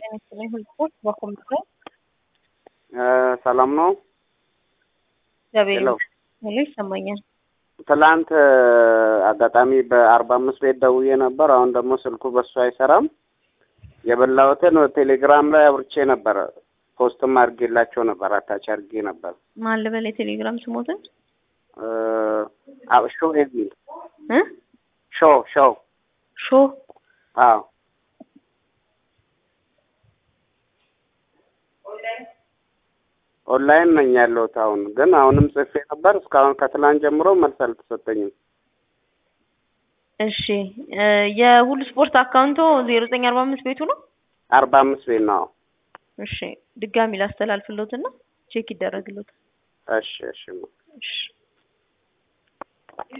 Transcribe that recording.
ጤና ይስጥልኝ ህዝቦች በኮምፒውተር ሰላም ነው። ገበያ ሄሎ ሄሎ ይሰማኛል። ትላንት አጋጣሚ በአርባ አምስት ቤት ደውዬ ነበር። አሁን ደግሞ ስልኩ በሱ አይሰራም። የበላሁትን ቴሌግራም ላይ አብርቼ ነበር። ፖስትም አድርጌላቸው ነበር። አታች አድርጌ ነበር። ማን ልበል የቴሌግራም ስሞትን ሾ የሚል እ ሾ ሾው ሾ አዎ ኦንላይን ነኝ ያለሁት አሁን ግን አሁንም ጽፌ ነበር። እስካሁን ከትላንት ጀምሮ መልስ አልተሰጠኝም። እሺ እ የሁሉ ስፖርት አካውንቶ ዜሮ ዘጠኝ አርባ አምስት ቤቱ ነው። አርባ አምስት ቤት ነው። እሺ ድጋሚ ላስተላልፍሎትና ቼክ ይደረግሎት። እሺ እሺ እሺ